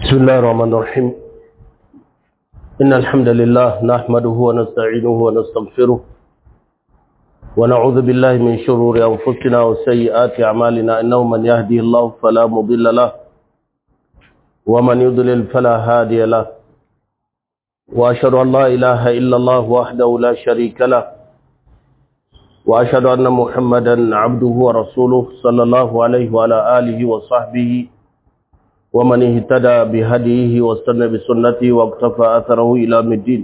بسم الله الرحمن الرحيم إن الحمد لله نحمده ونستعينه ونستغفره ونعوذ بالله من شرور أنفسنا وسيئات أعمالنا إنه من يهدي الله فلا مضل له ومن يضلل فلا هادي له وأشهد أن لا إله إلا الله وحده لا شريك له وأشهد أن محمدا عبده ورسوله صلى الله عليه وعلى آله وصحبه ومن اهتدى بهديه واستنى بسنته واقتفى أثره إلى الدين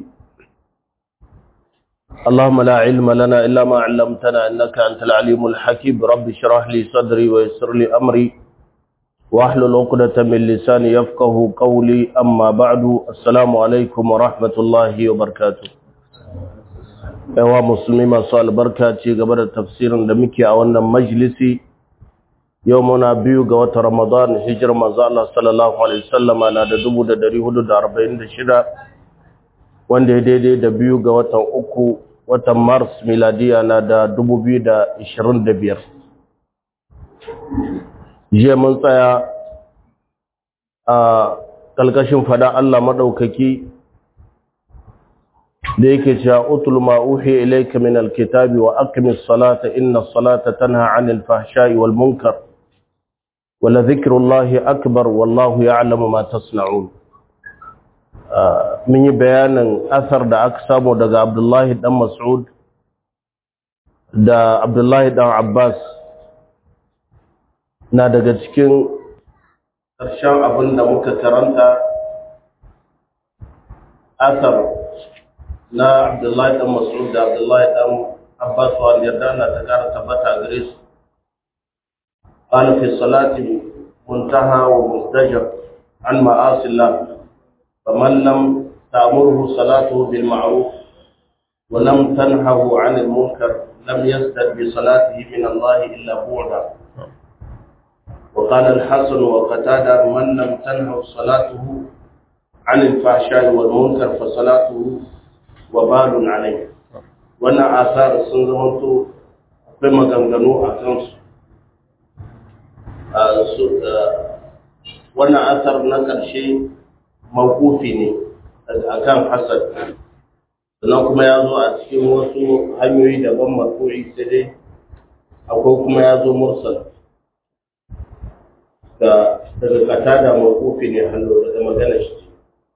اللهم لا علم لنا إلا ما علمتنا إنك أنت العليم الحكيم رب اشرح لي صدري ويسر لي أمري واحلل عقدة من لساني يفقه قولي أما بعد السلام عليكم ورحمة الله وبركاته yawa musulmi masu albarka ce gaba da tafsirin da muke a wannan majalisi yau muna biyu ga wata ramadan hijirar manzo Allah sallallahu alaihi wasallama na da 1446 wanda ya daidai da biyu ga watan uku watan mars miladiya na da 2025 jiya mun tsaya a kalkashin fada Allah madaukaki da yake cewa utul ma uhi ilayka min alkitabi wa aqimis salata inna salata tanha 'anil fahsha'i wal munkar wa la dhikrullahi akbar wallahu ya'lamu ma tasna'un mun yi bayanin asar da aka samu daga Abdullahi dan Mas'ud da Abdullahi dan Abbas na daga cikin ƙarshen abin da muka karanta asar na Abdullahi dan Mas'ud da Abdullahi dan Abbas wa yarda na ta kara tabbata gare su qala fi salati muntaha wa mustajab an ma'asi Allah faman lam ta'murhu salatuhu bil ma'ruf wa lam tanhahu 'an al munkar lam yazdad bi salatihi min Allah illa bu'da وقال الحسن وقتادة من لم تنهه صلاته عن الفحشاء والمنكر فصلاته wabalun alai wannan asar sun zamanto akwai maganganu a kansu wannan asar na ƙarshe makufi ne a kan hasad sannan kuma ya zo a cikin wasu hanyoyi daban marfu'i sai dai akwai kuma ya zo mursal daga kata da makufi ne hannu daga magana shi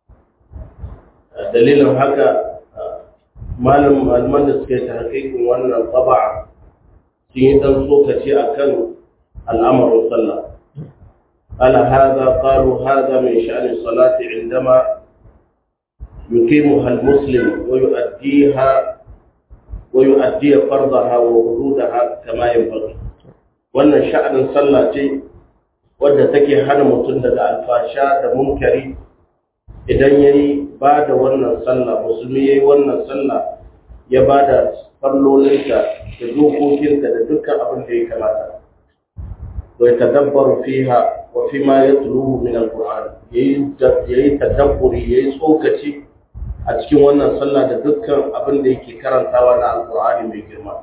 dalilin haka malam malaman da suka yi ta hakikin wannan taba'a sun yi dan tsokaci a kan al'amarin sallah ala haza qalu haza min sha'ani salati indama yuqimuha al-muslim wa yu'addiha wa yu'addi fardaha wa hududaha kama yanbaghi wannan sha'anin sallah ce wadda take hana mutum daga alfasha da munkari idan yayi ba da wannan sallah musulmi yayi wannan sallah ya ba da fallolinta da dokokinta da dukkan abin da ya kamata wai tadabbaru fiha wa fi ma yatluhu min alquran yayi yayi tadabburi yayi tsokaci a cikin wannan sallah da dukkan abin da yake karantawa na alqur'ani mai girma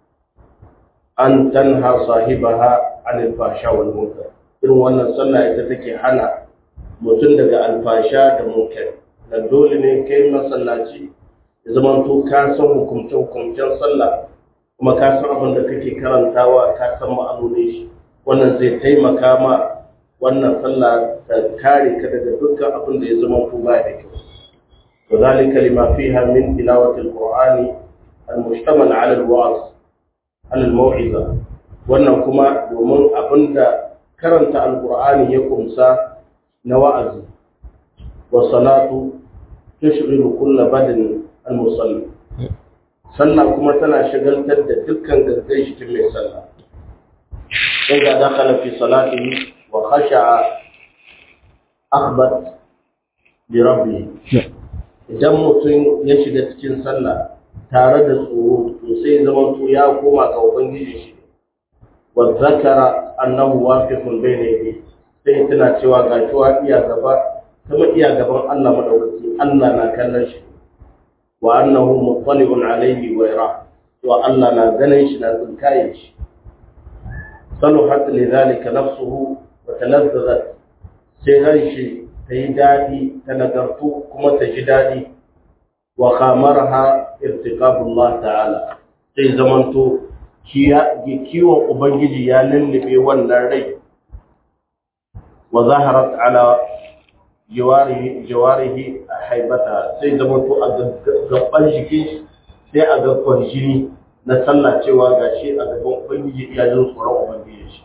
an tanha sahibaha anil fahsha wal munkar irin wannan sallah ita take hana mutum daga alfasha da munkar da dole ne kai masallaci ya zama to ka san hukumce-hukumcen sallah kuma ka san abin da kake karantawa ka san ma'anonin shi wannan zai taimaka ma wannan sallah ta kare ka daga dukkan abin da ya zama to ba da kyau wa zalika lima fiha min tilawati alqur'ani almushtamal ala alwa'z ala almau'iza wannan kuma domin abin da karanta alqur'ani ya kumsa na wa'azi wa salatu tushghilu kull badani al-musalli sallah kuma tana shagaltar da dukkan gangan shi mai sallah sai ga dakhala fi salatihi wa khasha'a akhbat bi rabbi idan mutum ya shiga cikin sallah tare da tsoro to sai zama to ya koma ga ubangiji shi wa zakara annahu waqifun bayna yadayhi sai tana cewa ga shi iya gaba kuma iya gaban Allah madaukaki Allah na kallon shi wa annahu muttali'un alayhi wa yara to Allah na ganin shi na tsinkaye shi saluhat lidhalika nafsuhu wa talazzazat sai ran shi ta yi daɗi ta nagartu kuma ta ji daɗi wa kamarha irtiqabullah ta'ala sai zamanto kiwon ubangiji ya lullube wannan rai wa zaharat ala jawarihi jawarihi haibata sai zamanto a gaban jikin sai a ga kwarjini na sallah cewa gashi a gaban ubangiji iya jin tsoron ubangiji shi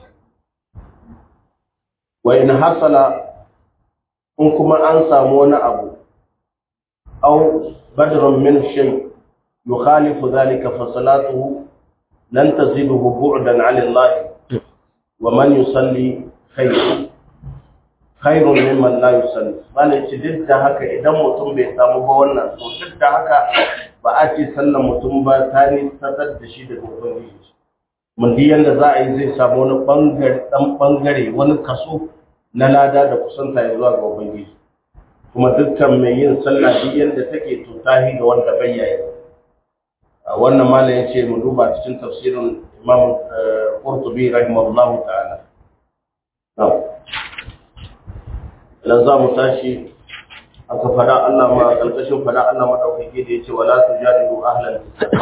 wa in hasala in kuma an samu wani abu aw badrun min shay yukhalifu dhalika fa salatuhu lan taziduhu bu'dan 'ala Allah wa man yusalli khayr khairun mimman la yusalli bane ci duk da haka idan mutum bai samu ba wannan to duk da haka ba a ce sallan mutum ba ta ne sadar da shi daga ubangiji mun di yanda za a yi zai samu wani bangare dan bangare wani kaso na lada da kusanta ya zuwa ga ubangiji kuma dukkan mai yin sallah duk yanda take to tahi ga wanda bai yayi wannan malam ya ce mu duba cikin tafsirin imam qurtubi rahimahullahu ta'ala idan za mu tashi aka fada Allah ma kalkashin fada Allah madaukake da yace wala tujadilu ahlal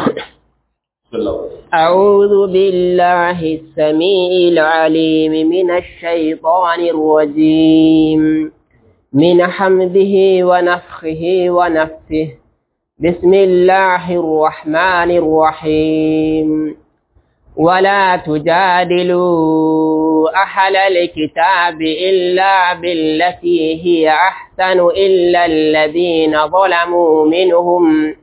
أعوذ بالله السميع العليم من الشيطان الرجيم من حمده ونفخه ونفثه بسم الله الرحمن الرحيم ولا تجادلوا أهل الكتاب إلا بالتي هي أحسن إلا الذين ظلموا منهم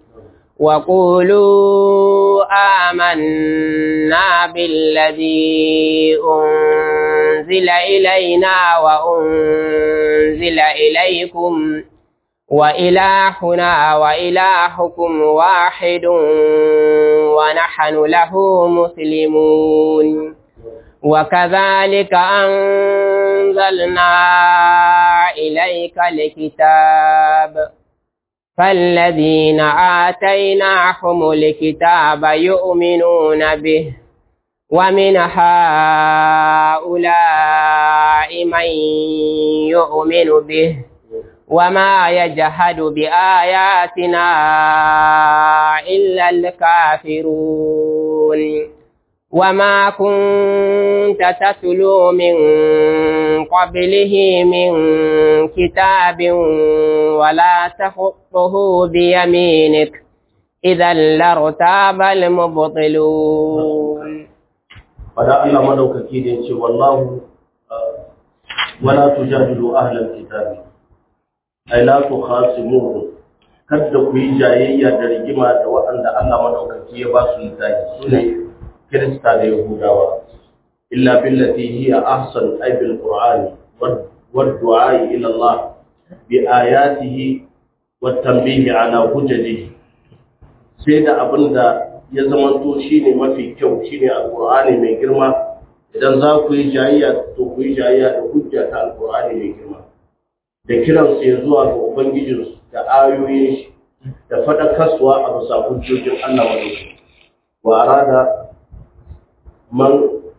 وقولوا آمنا بالذي أنزل إلينا وأنزل إليكم وإلهنا وإلهكم واحد ونحن له مسلمون وكذلك أنزلنا إليك الكتاب فالذين آتيناهم الكتاب يؤمنون به ومن هؤلاء من يؤمن به وما يجهد بآياتنا إلا الكافرون وما كنت تتلو من قبله من كتاب ولا تخطه بيمينك إذا لارتاب المبطلون فدا الله مدوكaki da yace wallahu wala tujadilu ahlal kitabi ai la tukhasimuhum kada ku yi jayayya da rigima da waɗanda Allah madaukaki ya ba su littafi sune Kirista da Yahudawa illa billati hiya ahsan ay bil qur'ani wad du'a ila Allah bi ayatihi wat tanbih ala hujjatihi sai da abinda ya zamanto shine mafi kyau shine alqur'ani mai girma idan za ku yi jayayya to ku yi jayayya da hujja ta alqur'ani mai girma da kiran su zuwa ga ubangijinsu da ayoyin shi da fadakarsuwa a bisa hujjojin Allah wadda wa arada man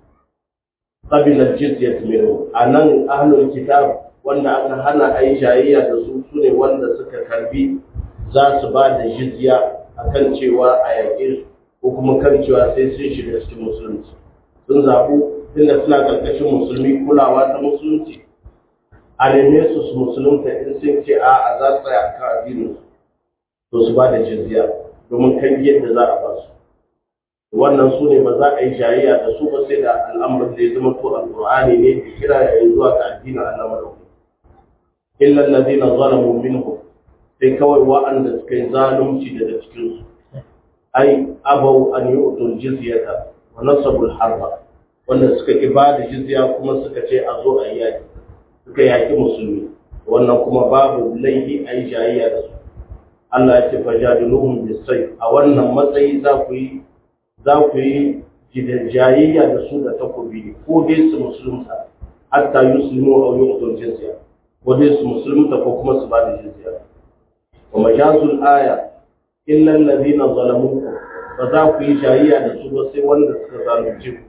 qabila jizyat minhu anan ahlul kitab wanda aka hana ai jayayya da su sune wanda suka karbi za su ba da jizya akan cewa a yaƙe su ko kuma kan cewa sai sun shiga cikin musulunci sun zaɓu inda suna ƙarƙashin musulmi kulawa ta musulunci a neme su su musulunta in sun ce a a za su tsaya kan addinin to su ba da jizya domin kan yadda za a ba su wannan su ne ba za a yi jayayya da su ba sai da al'amuran da ya zama to alqur'ani ne da kira ya yi zuwa ga addinin Allah madaukakin illa alladhina zalamu minhum sai kawai wa'anda suka yi zalunci daga cikin su ai abau an yu'tul jizyata wa nasabul harba wanda suka ki ba da jizya kuma suka ce a zo a yi yaki suka yaki musulmi wannan kuma babu laifi a yi jayayya da su Allah ya ce fajadiluhum bisayf a wannan matsayi za ku yi za ku yi jayayya da su da takobi ko dai su musulunta hatta yuslimu aw yu'tul jizya ko dai su musulunta ko kuma su ba da jizya wa majazul aya illa alladhina zalamu ba za ku yi jayayya da su ba sai wanda suka zalunce ku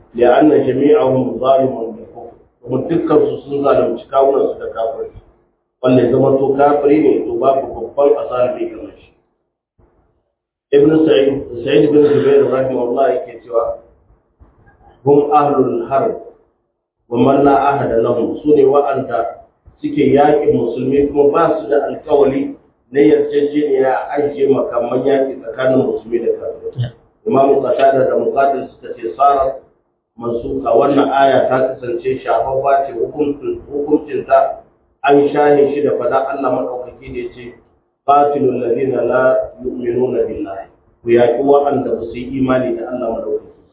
li'anna jami'ahum zalimun bil kufr kuma dukkan su sun zalunci kawunan su da kafirci wanda ya zama to kafiri ne to babu babban asara bai kamar shi ibn sa'id sa'id bin jubair rahimahullah yake cewa hum ahlul harb wa man la ahada lahum sune wa'anda suke yaƙin musulmi kuma ba su da alƙawari na yarjejeniya a ajiye makaman yaƙi tsakanin musulmi da kafirai imam qatada da muqatil suka ce sara mansuka wannan aya ta kasance shafaffa ce hukuncin ta an shahe shi da fada Allah madaukaki da yace qatilul ladina la yu'minuna billahi ku yaƙi waɗanda ba su yi imani da Allah madaukaki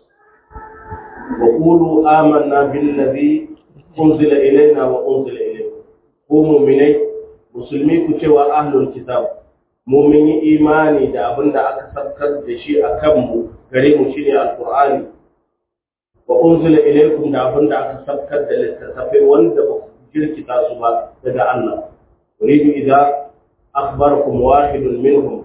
wa qulu amanna billazi unzila ilaina wa unzila ilaykum ku mu'minai musulmi ku cewa ahlul kitab mu mun yi imani da abin da aka sabkar da shi a kanmu gare mu shine alqur'ani wa unzila ilaykum da abin da aka sabkar da littattafai wanda ba ku jirkita su ba daga Allah uridu idza akhbarakum wahidun minhum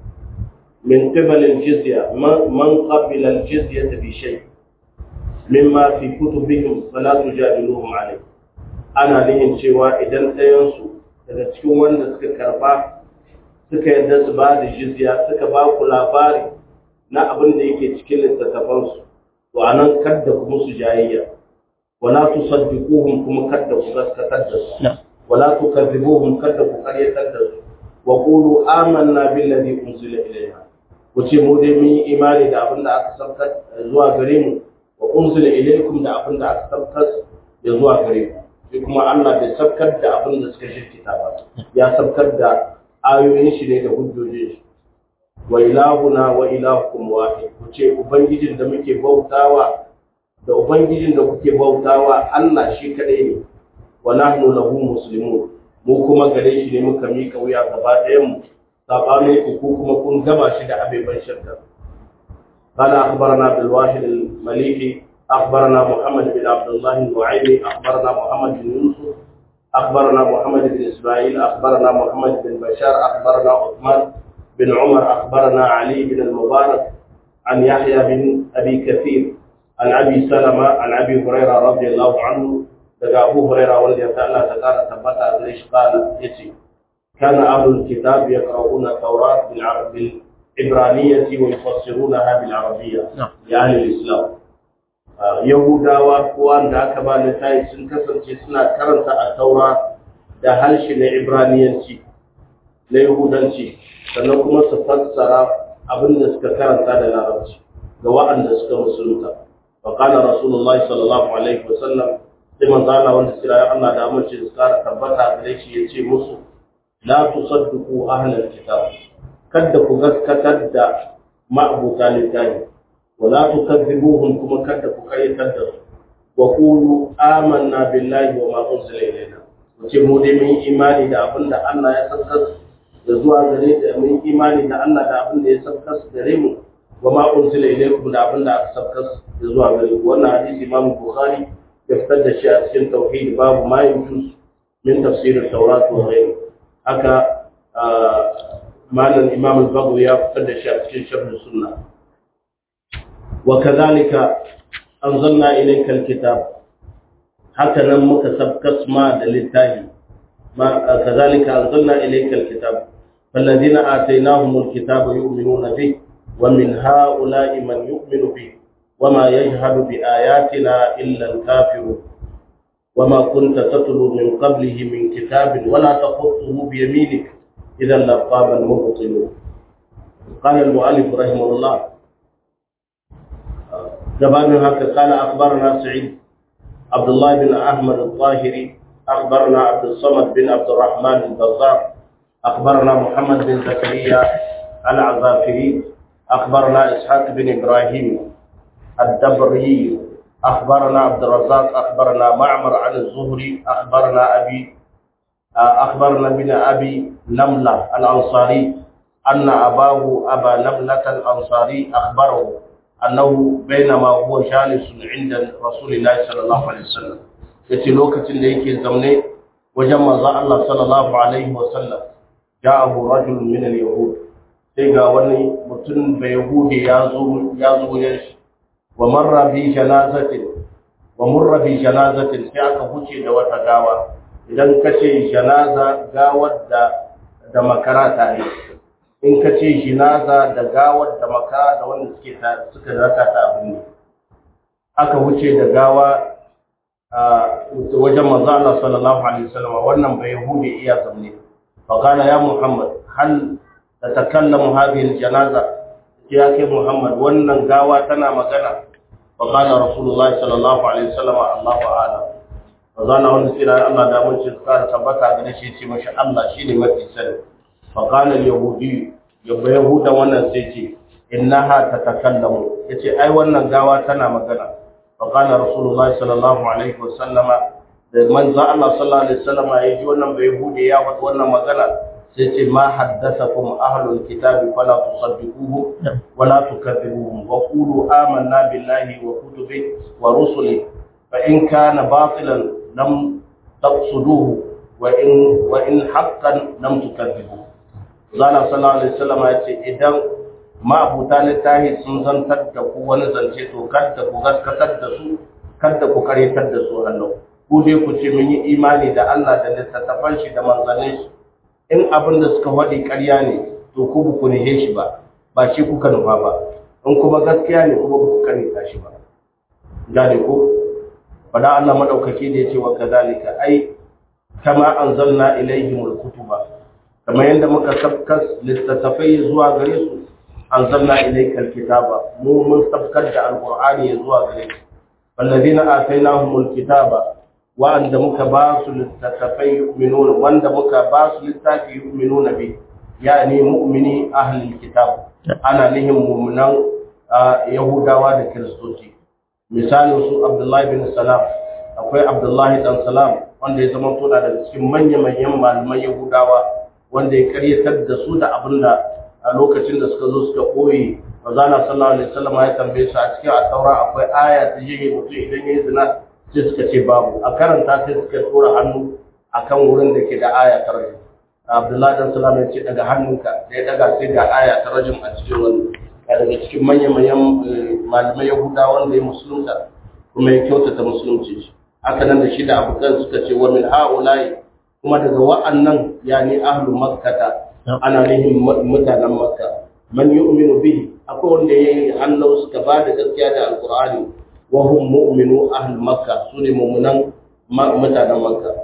min qibal al-jizya man qabila al-jizya bi shay mimma fi kutubihim fala tujadiluhum alayh ana nihin cewa idan ɗayan su daga cikin wanda suka karba suka yadda su ba da jizya suka ba ku labari na abin da yake cikin littattafansu to a nan kadda ku musu jayayya wala tu saddiquhum kuma kadda ku gaskatar da su wala tu kadhibuhum kadda ku karyatar da su wa qulu amanna billazi unzila ilayna ku ce mu dai mun yi imani da abin da aka saukar zuwa gare mu wa unzila ilaykum da abin da aka saukar ya zuwa gare ku sai kuma Allah bai saukar da abin da suka shirkita ba ya saukar da ayoyin shi ne da hujjojin shi wa ilahuna wa ilahukum wahid ku ce ubangijin da muke bautawa da ubangijin da kuke bautawa Allah shi kadai ne wa nahnu lahu muslimun mu kuma gare shi ne muka mika wuya gaba ɗayan mu sabanin ku ku kuma kun gama shi da abeban shirka قال أخبرنا بالواحد المليحي أخبرنا محمد بن عبد الله النعيمي أخبرنا محمد بن يوسف أخبرنا محمد بن إسماعيل أخبرنا محمد بن بشار أخبرنا عثمان بن عمر أخبرنا علي بن المبارك عن يحيى بن أبي كثير عن أبي سلمة عن أبي هريرة رضي الله عنه لقى أبو هريرة والذي تعالى تقال ثبت ليش قال يتي كان أهل الكتاب يقرؤون التوراة بالعبرانية ويفسرونها بالعربية لأهل الإسلام Yahudawa ko wanda aka ba littafi sun kasance suna karanta a taura da harshe na Ibraniyanci na Yahudanci sannan kuma su fassara abin da suka karanta da Larabci ga waɗanda suka musulunta. Wa kana Rasulullah sallallahu alaihi wa sallam sai manzo Allah wanda sira Allah da amince su kara tabbata gare shi yace musu la tusaddiqu ahlal kitab kada ku gaskatar da ma'abuta littafi ولا تكذبوهم كما كذبوا كي كذبوا وقولوا آمنا بالله وما أنزل إلينا wace mu dai mun imani da abin da Allah ya saukar da zuwa gare da mun imani da Allah da abin da ya saukar gare mu wa ma unzila ilaykum da abin da aka saukar da zuwa gare ku wannan hadisi Imam Bukhari ya fitar da shi a cikin tauhid babu ma yujuz min tafsir at-taurat wa ghayr haka malam Imam al-Baghawi ya fitar da shi a cikin sharh sunnah وكذلك أنزلنا إليك الكتاب حتى نمك سبكس ما دلتاه ما كذلك أنزلنا إليك الكتاب فالذين آتيناهم الكتاب يؤمنون به ومن هؤلاء من يؤمن به وما يجهد بآياتنا إلا الكافرون وما كنت تتلو من قبله من كتاب ولا تخطه بيمينك إذا لارتاب المبطلون قال المؤلف رحمه الله gabanin haka kala akhbarana sa'id abdullah bin ahmad al-zahiri akhbarana abd samad bin abd الرحمن al-bazzar akhbarana muhammad bin zakariya al-azafiri akhbarana ishaq bin ibrahim الدبري أخبرنا عبد الرزاق أخبرنا معمر عن الزهري أخبرنا أبي أخبرنا بن أبي نملة الأنصاري أن أباه أبا نملة الأنصاري أخبره أنه بينما هو جالس عند رسول الله صلى الله عليه وسلم yace lokacin da yake zaune wajen manzo Allah sallallahu alaihi wasallam ja'ahu rajulun min al-yahud sai ga wani mutum da yahudi ya zo ya zo wajen shi wa marra bi janazatin wa murra bi janazatin sai aka huce da wata gawa idan ka ce janaza gawar da da makara tare in ka ce jinaza da gawar da makara da wanda suke suka raka ta abin ne aka wuce da gawa a wajen manzo Allah sallallahu alaihi wasallam wannan bai yahudi iya zamne fa kana ya muhammad hal tatakallamu hadhihi aljanaza ya kai muhammad wannan gawa tana magana fa kana rasulullahi sallallahu alaihi wasallam Allahu a'lam manzo Allah wanda sai Allah da mun ci tsara tabbata ga shi ce mashi Allah shine mafi sani fa kana yahudi yabba yahuda wannan sai ce innaha tatakallamu yace ai wannan gawa tana magana فقال رسول الله صلى الله عليه وسلم da manzo Allah sallallahu alaihi wasallam ya ji wannan bai hude ya wata wannan magana sai ce ma haddathakum ahlul kitabi fala tusaddiquhu wala tukadzibuhum wa qulu amanna billahi wa kutubihi wa rusulihi fa in kana batilan lam taqsuduhu wa in wa in haqqan lam tukadzibuhu zalla sallallahu alaihi wasallam ya ce idan ma'abuta littahi sun zantar da ku wani zance to kada ku gaskatar da su kada ku karyatar da su hannu ku dai ku ce mun yi imani da Allah da littattafan shi da manzannin shi in abin da suka faɗi ƙarya ne to ku ba ku nihe shi ba ba shi kuka nufa ba in kuma gaskiya ne kuma ba ku karyata shi ba gane ko fada Allah madaukaki da yace wa kadalika ai kama anzalna ilaihimul kutuba kamar yadda muka sabkas littattafai zuwa gare su anzalna ilaykal kitaba mu mun sabkar da alqur'ani zuwa gare su walladina atainahumul kitaba wa anda muka ba su littattafai yu'minuna wanda muka ba su littafi yu'minuna bi yani mu'mini ahlul kitab ana nihin mu'minan yahudawa da kiristoci misalin su abdullahi bin salam akwai abdullahi dan salam wanda ya zama tona daga cikin manya-manyan malaman yahudawa wanda ya karyatar da su da abinda a lokacin da suka zo suka koyi mazana sallallahu alaihi wasallam ya tambaye su a cikin at-taura akwai aya ta jige mutum idan yayi zina sai suka ce babu a karanta sai suka tura hannu akan wurin da ke da aya ta rajim abdullahi dan salam ya ce daga hannunka da ya daga sai ga aya ta rajim a cikin wannan daga cikin manya-manyan malamai yahuda wanda ya musulunta kuma ya kyautata musulunci shi haka nan da shi da abokan suka ce wa min ha'ulai kuma daga wa'annan yani ahlu makkata ana nihin mutanen makka man yu'minu bihi akwai wanda yayi hannu suka ba da gaskiya da alqur'ani wa hum mu'minu ahlu makka sune mu'minan mutanen makka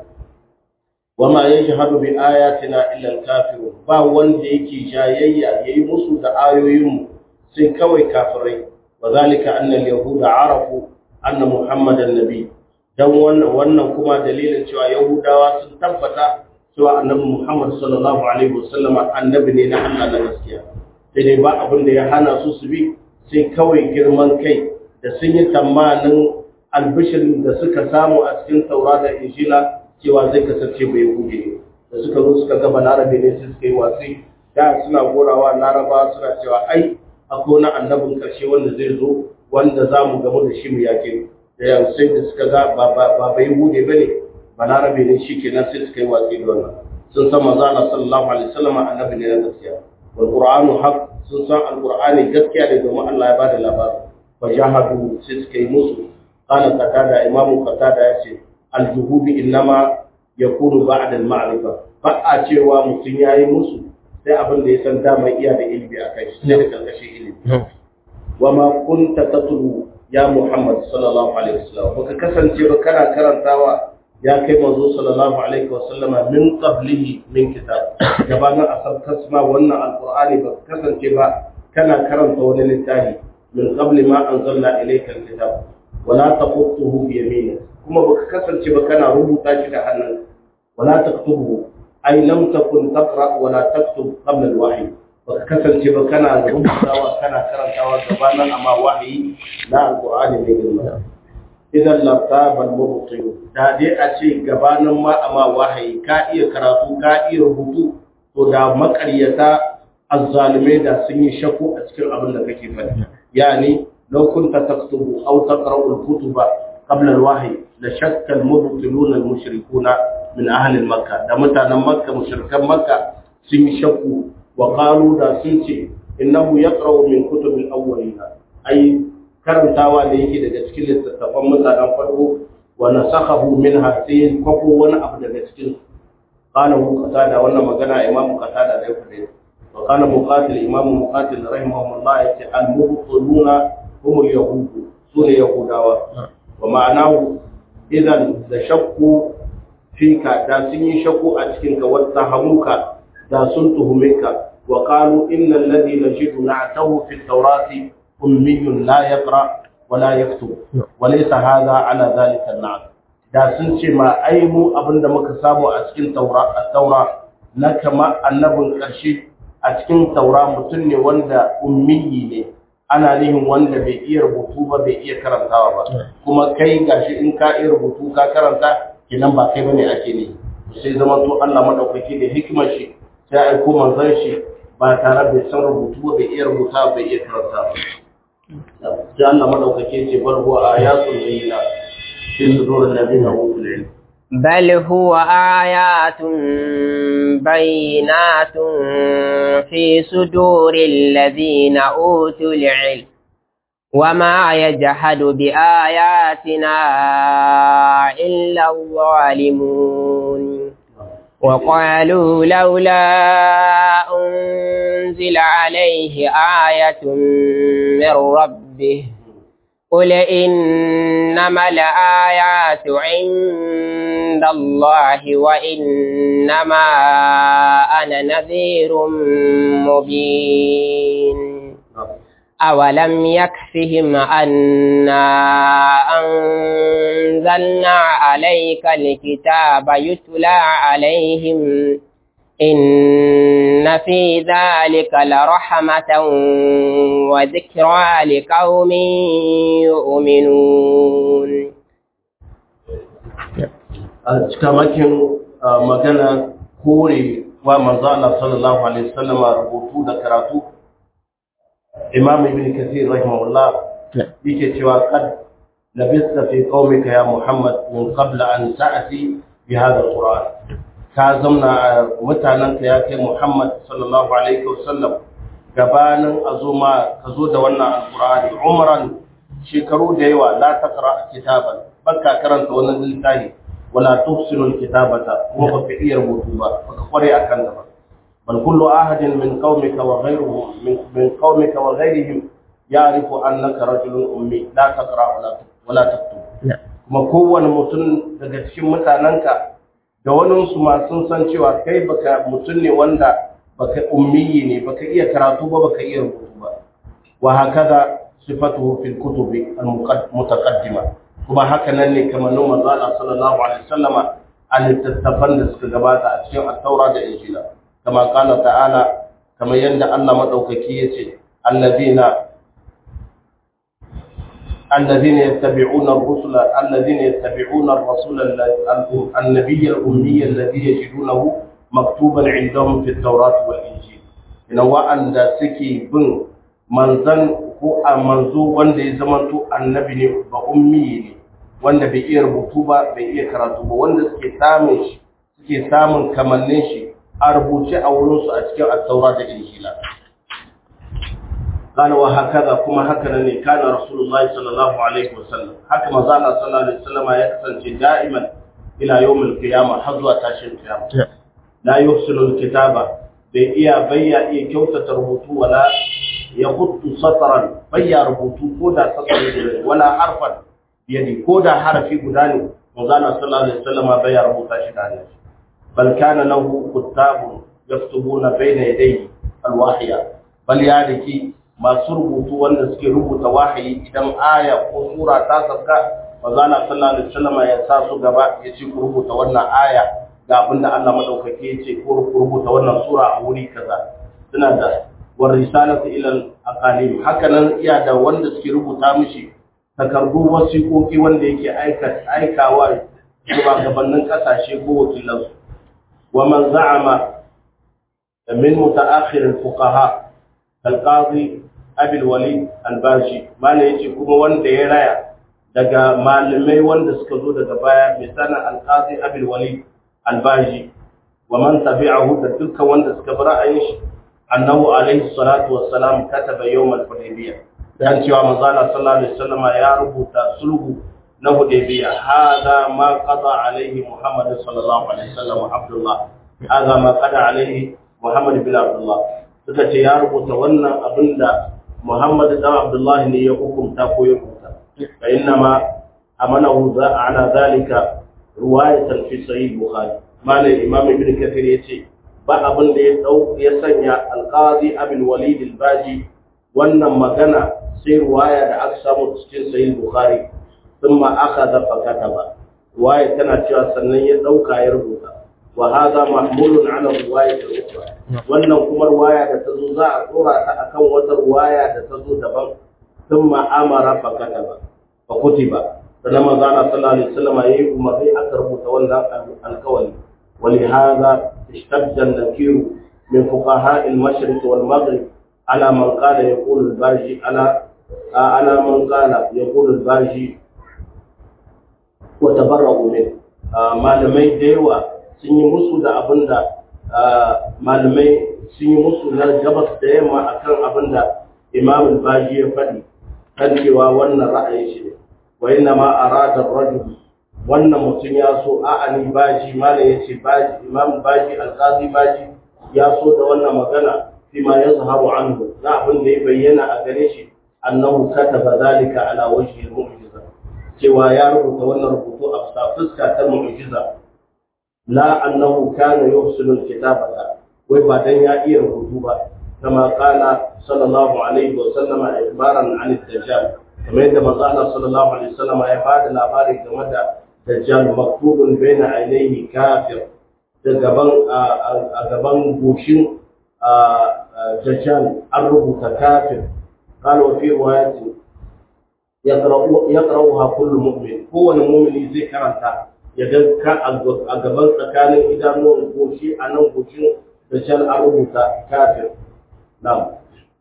wama yashhadu bi ayatina illa al-kafirun ba wanda yake jayayya yayi musu da ayoyinmu sai kawai kafirai wa zalika anna al-yahuda arafu anna muhammadan nabi dan wannan wannan kuma dalilin cewa yahudawa sun tabbata cewa annabi muhammad sallallahu alaihi wasallam annabi ne na Allah na gaskiya sai dai ba abin da ya hana su su bi sai kawai girman kai da sun yi tamanin albishirin da suka samu a cikin taura da injila cewa zai kasance bai hude da suka zo suka ga balarabe ne sai suka yi watsi da suna gorawa laraba suna cewa ai akwai wani annabin ƙarshe wanda zai zo wanda za mu gamu da shi mu yake da yan sai da suka ga ba bai hude ba ne balarabe ne shi kenan sai suka yi watsi da wannan sun san manzo Allah sallallahu alaihi wasallam annabi ne na gaskiya wal qur'anu haq sun san alqur'ani gaskiya ne domin Allah ya bada labari fa jahadu sai suka yi musu qala qatada imamu qatada yace al juhudi innama yakunu ba'da al ma'rifa ba a cewa mutum yayi musu sai abin da ya san dama iya da ilimi a kai sai da karkashin ilimi wa ma kunta tatlu ya Muhammad sallallahu alaihi wasallam baka kasance ba kana karantawa ya kai manzo sallallahu alaihi wasallam min qablihi min kitab gabanin asab kasma wannan alqur'ani ba kasance ba kana karanta wani littafi min qabli ma anzalna ilayka alkitab wala taqutuhu bi yaminik kuma baka kasance ba kana rubuta shi da hannun wala taktubuhu ai lam takun taqra wa la taktub qabla al-wahyi baka kasance ba kana rubutawa kana karantawa gabanin amma wahayi na alqur'ani mai girma idan lartaba al-mubtil da dai a ce gabanin ma amma wahayi ka iya karatu ka iya rubutu to da makaryata azzalimai da sun yi shakku a cikin abin da kake faɗi yani law kunta taktubu aw taqra'u al-kutuba qabla al-wahyi la shakka al-mubtiluna al-mushrikuna min ahalin makka da mutanen makka mushrikan makka sun yi shakku wa qalu da sun ce innahu yaqra'u min kutubil awwalina ai karantawa da yake daga cikin littattafan mutanen farko wa nasakhahu minha sai kwako wani abu daga cikin qala qatada wannan magana imamu qatada da ya fade wa qala muqatil imamu muqatil rahimahullah yace al mubtiluna hum al yahud sune yahudawa wa ma'anahu idan da shakku fika da sun yi shakku a cikin ka wata hamuka da sun tuhume ka wa qalu innal ladhi najidu na'tahu fi at-taurati ummiyyun la yaqra wala yaktub walaysa hadha ala dhalika an da sun ce ma ai mu abinda muka samu a cikin taura taura na kama annabin karshe a cikin taura mutum ne wanda ummiyi ne ana nihin wanda bai iya rubutu ba bai iya karantawa ba kuma kai gashi in ka iya rubutu ka karanta kinan ba kai bane ake ne sai zama to Allah madaukaki da hikimar shi sai aiko manzon shi ba tare bai san rubutu ba bai iya rubuta bai iya karanta ba sai Allah madaukake ce bal huwa ayatul bayyina fi sudur alladhina utul ilm بل هو آيات بينات في صدور الذين أوتوا العلم وما يجحد بآياتنا إلا الظالمون وقالوا لولا أنزل عليه آية من ربه قل إنما الآيات عند الله وإنما أنا نذير مبين أولم يكفهم أنا أنزلنا عليك الكتاب يتلى عليهم إن في ذلك لرحمة وذكرى لقوم يؤمنون cikamakin magana kore wa manzo Allah sallallahu alaihi wasallam rubutu da karatu Imam Ibn Kathir rahimahullah yake cewa kad labista fi qaumika ya Muhammad min qabla an ta'ti bi hadha al-Qur'an ka zamna a mutanenka ya kai Muhammad sallallahu alaihi wasallam gabanin azuma ka zo da wannan alqur'ani umran shekaru da yawa la taqra kitaban baka karanta wannan littafi wala tufsilu kitabata kuma baka iya rubutu ba baka kware akan ta ba bal kullu ahadin min qaumika wa ghayruhum min min qaumika wa ghayrihim ya'rifu annaka rajulun ummi la taqra wala wala taktub kuma kowane mutum daga cikin mutanenka da waninsu ma sun san cewa kai baka mutum ne wanda baka ummiyi ne baka iya karatu ba baka iya rubutu ba wa hakaza sifatuhu fil kutubi al mutaqaddima kuma haka nan ne kamar nan manzo Allah sallallahu alaihi wasallama a littattafan da suka gabata a cikin at-taura da injila kama kana ta'ala kamar yanda Allah madaukaki yace allazina الذين يتبعون الرسل الذين يتبعون الرسول النبي الأمي الذي يجدونه مكتوبا عندهم في التوراة والإنجيل إن وأن سكي بن منزل ko a manzo wanda ya zamanto annabi ne ba ummi ne wanda bai iya rubutu ba bai iya karatu ba wanda suke samun shi suke samun kamannin shi a rubuce a wurinsu a cikin at-taura da injila قال وهكذا كما هكذا كان رسول الله صلى الله عليه وسلم حكم زال صلى الله عليه وسلم يكسن دائما إلى يوم القيامة حظوة تاشر القيامة لا يحسن الكتابة بإيا بيا إيا كوتة ربوتو ولا يخط سطرا بيا ربوتو كودا سطر ولا حرفا بيدي كودا حرفي قداني وزال صلى الله عليه وسلم بيا ربوتا شداني بل كان له كتاب يكتبون بين يديه الواحية بل يعني masu rubutu wanda suke rubuta wahayi idan aya ko sura ta sabka manzala sallallahu alaihi wasallam ya sa su gaba ya ce ku rubuta wannan aya ga abin da Allah madaukake ya ce ko ku rubuta wannan sura a wuri kaza suna da war risalatu ila al-aqalim haka nan iya da wanda suke rubuta mishi takardu wasiƙoƙi wanda yake aika aikawa shugabannin kasashe ko wakilansu wa man za'ama min mutaakhir al-fuqaha alƙazi abil wali albashi mana ya ce kuma wanda ya raya daga malamai wanda suka zo daga baya misalin alƙazi abil wali albashi wa man tabi'ahu da dukkan wanda suka bi ra'ayin shi annahu alaihi salatu wassalam kataba yawm al-hudaybiyah dan cewa manzo Allah sallallahu alaihi wasallam ya rubuta sulhu na hudaybiya hada ma qada alaihi muhammad sallallahu alaihi wasallam abdullah hada ma qada alaihi muhammad bin abdullah suka ce ya rubuta wannan abinda muhammad dan abdullah ne ya hukunta ko ya rubuta fa inna ma amanahu za ala zalika riwayatan fi sahih bukhari malai imam ibn kathir yace ba abin da ya dau ya sanya alqazi abul walid al-baji wannan magana sai ruwaya da aka samu cikin sahih bukhari thumma akhadha fa kataba ruwaya tana cewa sannan ya dauka ya rubuta wa hadha mahmulun ala riwayat al-ukhra wannan kuma ruwaya da tazo za a tsora ta akan wata ruwaya da tazo daban thumma amara fa kataba fa kutiba sannan manzo Allah sallallahu alaihi wasallam yayi umarni aka rubuta wannan alkawari ولهذا اشتد النكير من فقهاء المشرق والمغرب على من قال يقول الباجي على على من قال يقول الباجي وتبرأوا منه malamai da yawa sun yi musu da abin da malamai sun yi musu na gabas da yamma akan abin da imam baji ya faɗi kan cewa wannan ra'ayin shi ne wa inna ma arada rajul wannan mutum ya so a'ani baji mala ya ce baji imam baji alqazi baji ya so da wannan magana fi ma yazharu anhu na abin da ya bayyana a gare shi annahu kataba zalika ala wajhi al-mu'jiza cewa ya rubuta wannan rubutu a bisa fuska ta mu'jiza la annahu kana yuhsinu al-kitabata wai ba dan ya iya rubutu ba kama qala sallallahu alaihi wa sallama ibaran an ad-dajjal kamar yadda manzo Allah sallallahu alaihi wa sallama ya bada labari game da dajjal maktubun baina ainihi kafir da gaban a gaban goshin dajjal an rubuta kafir قال وفي رواية يقرأها كل مؤمن هو المؤمن زي كرنتا يدل a gaban tsakanin idanuwan goshi a nan goshin dajjal an rubuta kafir نعم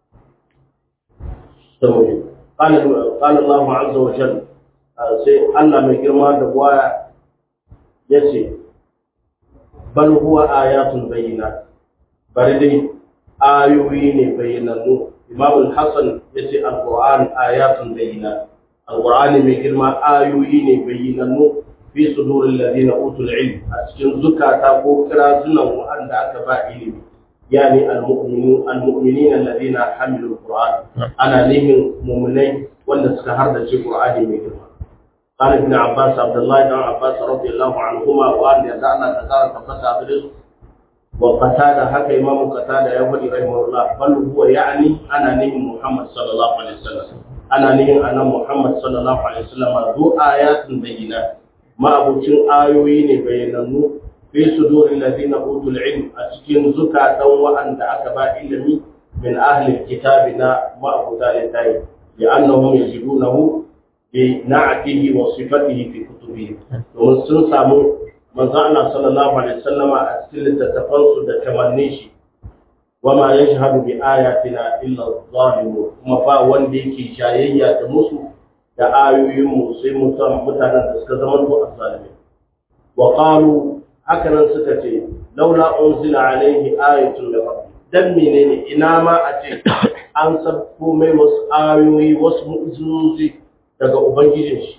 قال قال الله عز وجل sai Allah mai girma da waya ya ce, Bal huwa ayatun bayyana, bari dai ayoyi ne bayyanannu. Imam Hassan ya ce Al-Qur'an ayatun bayyana, Al-Qur'ani mai girma ayoyi ne bayyanannu fi sudurin ladina utul ilm a cikin zukata ko kira sunan wa'anda aka ba ilimi. Yani al-mu'minin alladhina hamilu al-Qur'an ana nihin mu'minai wanda suka hardace Qur'ani mai girma. قال ابن عباس عبد الله بن عباس رضي الله عنهما وان يدعنا تكارا تبتا برزق وقتادة حتى إمام قتادة يقول رحمه الله بل هو يعني أنا نهم محمد صلى الله عليه وسلم أنا نهم أنا محمد صلى الله عليه وسلم ذو آيات بينات ما أبو تشن آيوين بيننو في صدور الذين أوتوا العلم أتكين زكاة وأن أكبا إلمي من أهل كتابنا ما أبو ذلك لأنهم يجدونه بنعته وصفته في كتبه domin sun samu manzo Allah sallallahu alaihi wasallam a cikin littattafansu da kamannin shi wama yashhadu bi ayatina illa adh-dhalimun kuma ba wanda yake shayayya da musu da ayoyin mu sai mutan mutanen da suka zama to azzalimi wa qalu hakanan suka ce laula unzila alaihi ayatun min rabbi dan menene ina ma a ce an sabko mai wasu ayoyi wasu mu'jizozi daga ubangijin shi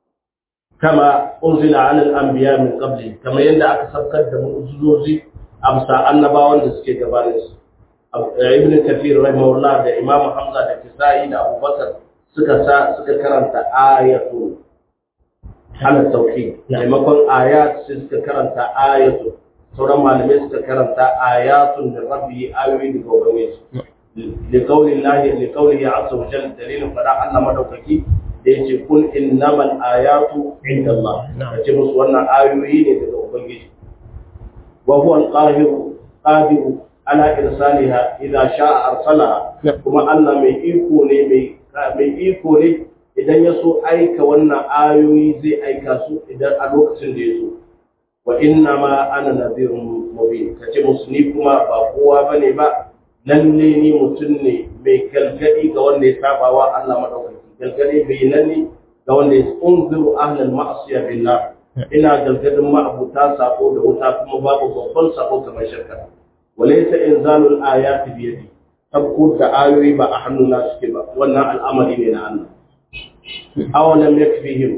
kama unzila ala al-anbiya min qabli kama yanda aka sabkar da mu'jizozi amsa annabawan da suke gabanin su ibn kathir rahimahullah da imam hamza da kisai da abubakar suka sa suka karanta ayatu ala tauhid maimakon ayat sai suka karanta ayatu sauran malamai suka karanta ayatun da rabbi ayoyi daga ubangiji liqaulillahi liqaulihi azza wa jalla dalilin fada Allah madaukaki da yace kun innamal ayatu indallah kace musu wannan ayoyi ne daga ubangiji wa huwa al-qahiru qadiru ala irsaliha idza sha'a arsalaha kuma Allah mai iko ne mai mai iko ne idan ya so aika wannan ayoyi zai aika su idan a lokacin da ya so wa inna ma ana nadhirun mubin kace musu ni kuma ba kowa bane ba lalle ni mutum ne mai galgadi ga wanda ya saba wa Allah madaukaki galgadi bai lalle ga wanda ya unziru ahlal ma'asiya billah ina galgadin ma'abuta sako da wuta kuma babu babban sako kamar shirka walaysa inzalul ayati bi yadi tabku da ayoyi ba a hannuna suke ba wannan al'amari ne na Allah awalam yakfihim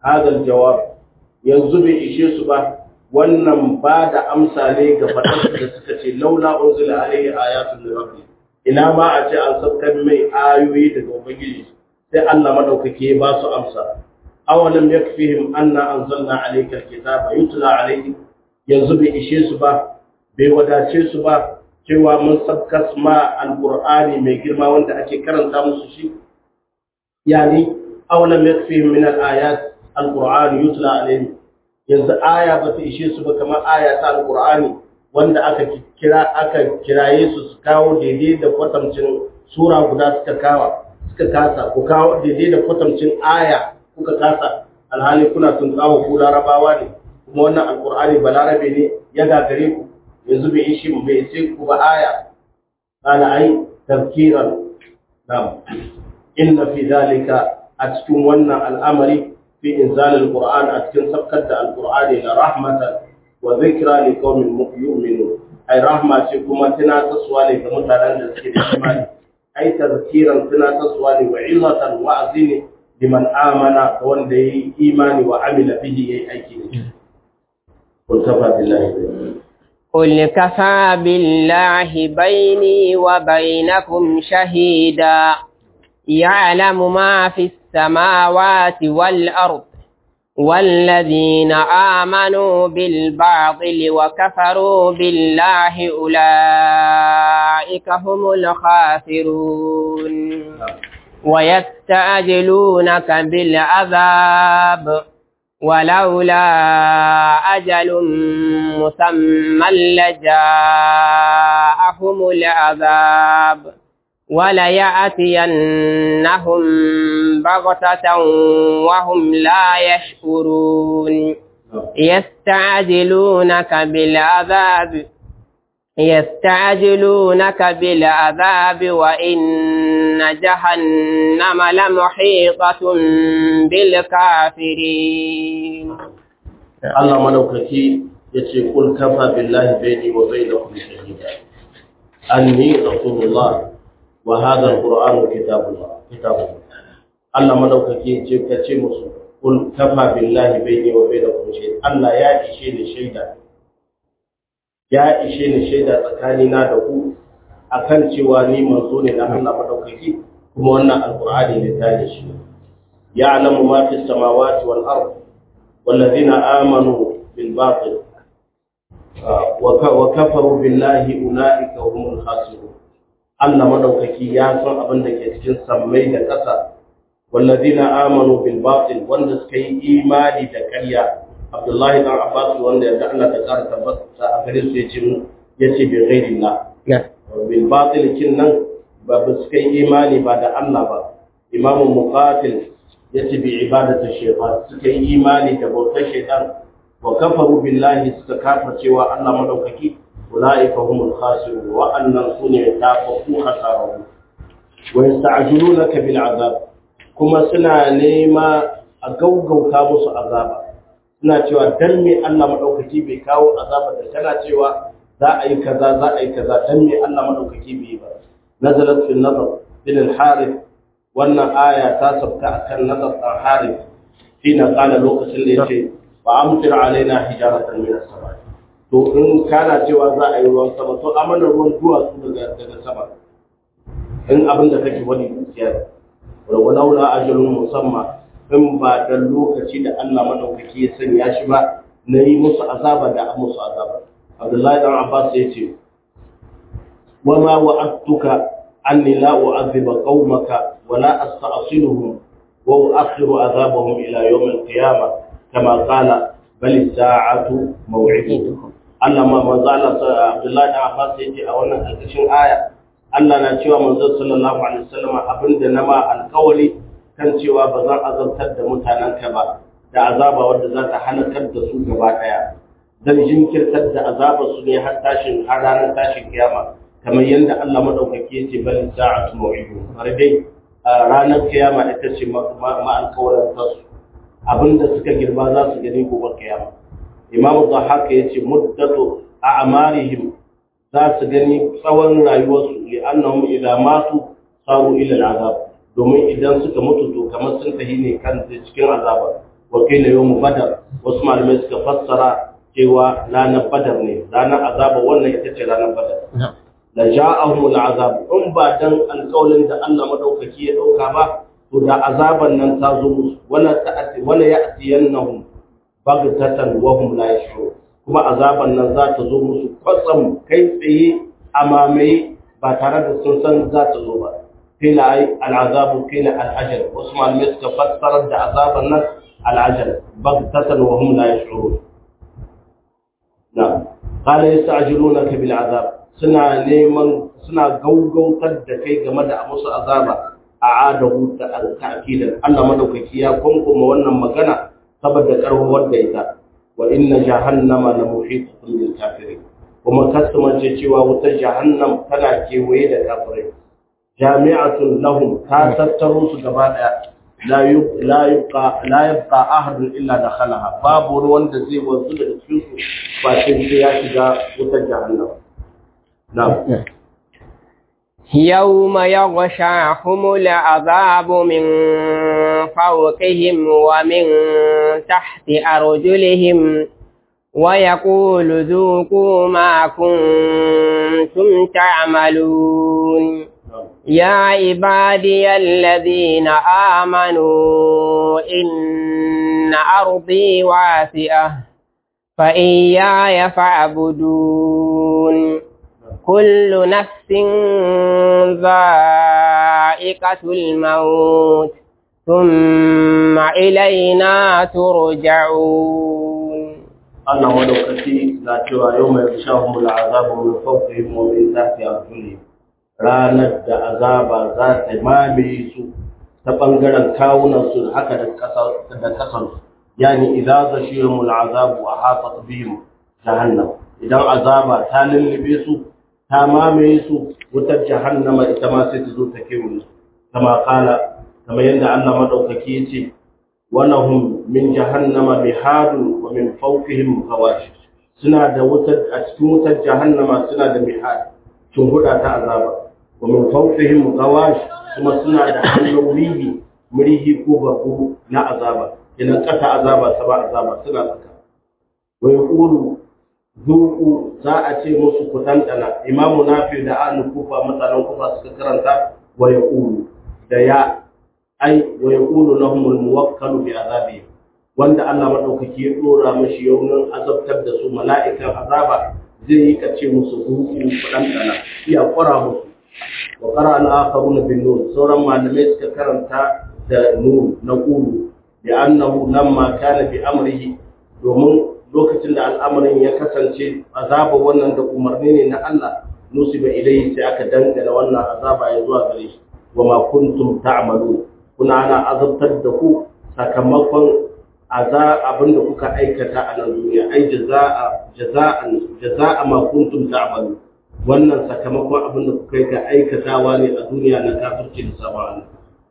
hadal jawab yanzu bai ishe su ba wannan ba da amsa ne ga faɗarsu da suka ce laula unzila alaihi ayatul min rabbi ina ma a ce an saukar mai ayoyi daga ubangiji sai Allah madaukake ba su amsa awalam yakfihim anna anzalna alayka alkitaba yutla alayhi yanzu bai ishe su ba bai wadace su ba cewa mun sabkas ma alqur'ani mai girma wanda ake karanta musu shi yani awalam yakfihim min alayat alqur'ani yutla alayhi yanzu aya ba ta ishe su ba kamar aya ta alqur'ani wanda aka kira aka kiraye su su kawo daidai da kwatamcin sura guda suka kawa suka kasa ku kawo daidai da kwatamcin aya kuka kasa alhali kuna tun kawo ku larabawa ne kuma wannan alqur'ani balarabe ne ya gagare ku yanzu bai ishi mu bai sai ku ba aya kana ai tafkiran nam inna fi dalika a cikin wannan al'amari في إنزال القرآن أتكن سبكت القرآن إلى رحمة وذكرى لقوم يؤمنون أي رحمة كما تنا تسوالي كمتعلن تسكير الإيمان أي تذكيرا تنا تسوالي وعظة وعزين لمن آمن وان دي إيمان وعمل به أي كين قل كفى بالله قل كفى بالله بيني وبينكم شهيدا يعلم ما في السماوات والأرض والذين آمنوا بالباطل وكفروا بالله أولئك هم الخاسرون ويستعجلونك بالعذاب ولولا أجل مسمى لجاءهم العذاب وليأتينهم بغتة وهم لا يشكرون يستعجلونك بالعذاب يستعجلونك بالعذاب وإن جهنم لمحيطة بالكافرين الله ملوكتي يتي قل كفى بالله بيني وبينكم شهيدا أني رسول الله وهذا القرآن كتاب الله كتاب الله Allah madaukaki ce ka ce musu kul kafa billahi baini wa bainakum shay Allah ya ishe ni shaida ya ishe ni shaida tsakani na da ku akan cewa ni manzo ne na Allah madaukaki kuma wannan alqur'ani ne ta da shi ya'lamu ma fi samawati wal ard wallazina amanu bil batil wa kafaru billahi ulaika humul khasirun Allah madaukaki ya san abin da ke cikin sammai da ƙasa wallazina amanu bil batil wanda suka yi imani da ƙarya Abdullahi dan Abbas wanda yadda Allah ta ƙara tabbata a gare su yace yace bi ghairillah bil batil kin nan ba ba suka yi imani ba da Allah ba Imam Muqatil yace bi ibadatu shaytan suka yi imani da bautar shaytan wa kafaru billahi suka kafircewa Allah madaukaki أولئك هم الخاسرون وأن صنع تافقوا خسارهم ويستعجلونك بالعذاب كما سنا نيما أقوقو كاموس عذابا suna cewa dan me Allah madaukaki bai kawo azaba da tana cewa za a yi kaza za a yi kaza dan me Allah madaukaki bai ba nazalat fil nazar bin al harith wannan aya ta sabta akan nazar al harith hina qala lokacin da yace wa amtir alaina hijaratan min as-sama to in kana cewa za a yi ruwan sama to amana ruwan duwatsu daga daga sama in abin da kake wani gaskiya wa walaula ajalun musamma in ba da lokaci da Allah madaukaki ya sanya shi ba na yi musu azaba da musu azaba Abdullahi dan Abbas ya ce wa ma wa'adtuka anni la u'adhiba qaumaka wa la asta'siluhum wa u'akhiru azabahum ila yawm al-qiyamah kama qala bal as-sa'atu maw'idukum Allah ma manzo Allah Abdullahi da Abbas yace a wannan alƙashin aya Allah na cewa manzo sallallahu alaihi wasallam abinda na ma alƙawari kan cewa ba zan azabtar da mutanen ka ba da azaba wanda za ta halakar da su gaba daya zan jinkirtar da azabar su ne har tashin har ranar tashin kiyama kamar yadda Allah madaukake yace bal sa'atu maw'idu har dai ranar kiyama ita ce ma alƙawarin tasu abinda suka girba za su gani gobe kiyama imamu haka ya ce muddatu a amarihim za su gani tsawon rayuwarsu li annahum idza matu saru ila al'azab domin idan suka mutu to kamar sun tahi ne kan cikin azaba wa qila yawm badar wasu malamai suka fassara cewa ranar badar ne ranar azaba wannan ita ce ranar badar la ja'ahum al'azab in ba dan alƙawlin da Allah madaukaki ya dauka ba to da azaban nan ta zo musu wala ta'ati wala ya'tiyannahum baghtatan wa hum la yash'urun kuma azaban nan za ta zo musu kwatsam kai tsaye a mamaye ba tare da sun san za ta zo ba kila ai al'azabu kila al'ajal wasu malamai suka fassara da azaban nan al'ajal baghtatan wa hum la yash'urun na'am qala yasta'jilunaka bil azab suna neman suna gaugautar da kai game da musu azaba a adahu ta ta'kidan Allah madaukaki ya kunkuma wannan magana saboda karwar da ita wa inna jahannama la muhitatun bil kafirin kuma kasumance cewa wutar jahannam tana kewaye da kafirai jami'atun lahum ta tattaro su gaba daya la yubqa la yabqa ahadun illa dakhalaha babu wanda zai wanzu daga cikin su ba sai ya shiga wutar jahannam na'am يوم يغشاهم العذاب من فوقهم ومن تحت أرجلهم ويقول ذوقوا ما كنتم تعملون يا عبادي الذين آمنوا إن أرضي واسعة فإياي فاعبدون كل نفس ذائقة الموت ثم إلينا ترجعون Allah madaukaki na cewa yau mai shahun azabu min fawqihim wa min tahti arjulihim ranar da azaba za ta mamaye su ta bangaren kawunan su haka da kasa da kasan yani idza zashiyum azabu ahatat bihim jahannam idan azaba ta lullube su ta mamaye su wutar jahannama ita ma sai ta zo ta kewaye su kama kala kamar yadda Allah madaukaki ya ce walahum min jahannama mihadun wa min fawqihim ghawash suna da wutar a cikin wutar jahannama suna da mihad tun huda ta azaba wa min fawqihim ghawash kuma suna da hannun murihi ko barbu na azaba idan kasa azaba saba azaba suna saka wa yaqulu zuku za a ce musu ku dandana imamu nafi da an kufa mutanen kufa suka karanta wa yaqulu da ya ai wa yaqulu lahum almuwakkalu bi azabi wanda Allah madaukaki ya dora mishi yaunin azabtar da su mala'ikan azaba zai yi kace musu zuku ku dandana iya kwara musu wa qara al-akharuna bin nur sauran malamai suka karanta da nur na qulu bi annahu lamma kana bi amrihi domin lokacin da al'amarin ya kasance azaba wannan da umarni ne na Allah nusiba ilayhi sai aka dangana wannan azaba ya zuwa gare shi wa ma kuntum ta'malu kuna ana azabtar da ku sakamakon aza abin da kuka aikata a nan duniya ai jazaa jazaan jazaa ma kuntum ta'malu wannan sakamakon abin da kuka yi ka aikatawa ne a duniya na kafirci da sabana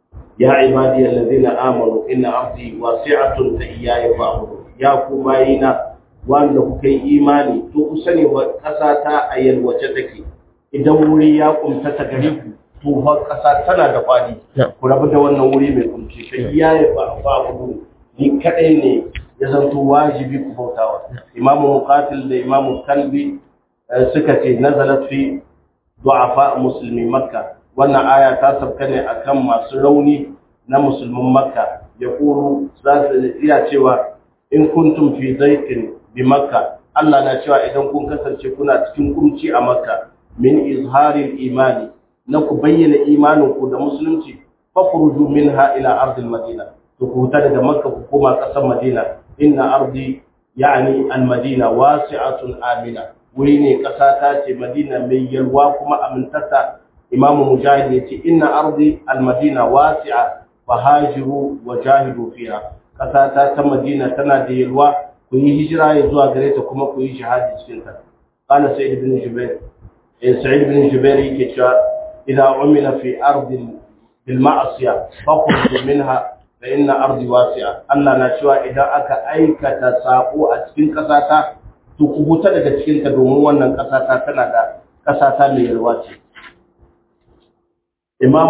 ya ibadiyal ladina amanu inna ardi wasi'atun fa iyaya fa'budu ya ku bayina wanda kuka yi imani to ku sani wa ƙasa ta a yalwace take idan wuri ya kumta ta gare ku to fa ƙasa tana da fadi ku rabu da wannan wuri mai kumci fa iyaye ba ba ku ni kadai ne ya zanto wajibi ku bautawa imamu muqatil da imamu kalbi suka ce nazalat fi du'afa muslimi makka wannan aya ta sabka ne akan masu rauni na musulmin makka ya kuru za su iya cewa in kuntum fi zaitin bi makka Allah na cewa idan kun kasance kuna cikin kumci a makka min izharil imani na ku bayyana imanin ku da musulunci fakhruju minha ila ardil madina to ku huta daga makka ku koma kasar madina inna ardi yani al madina wasi'atun amina wuri ne kasa ta ce madina mai yalwa kuma amintata imamu mujahid ya ce inna ardi al madina wasi'a fahajiru wa jahidu fiha kasa ta ta madina tana da yalwa ku yi hijira ya zuwa gare ta kuma ku yi shahadi cikin ta qala sa'id ibn jubair eh sa'id ibn jubair yake cewa idza umila fi ardin bil ma'siya fakhruj minha fa inna ardi wasi'a Allah na cewa idan aka aikata sako a cikin kasa ta to ku huta daga cikin ta domin wannan kasa ta tana da kasa ta mai yalwa ce imam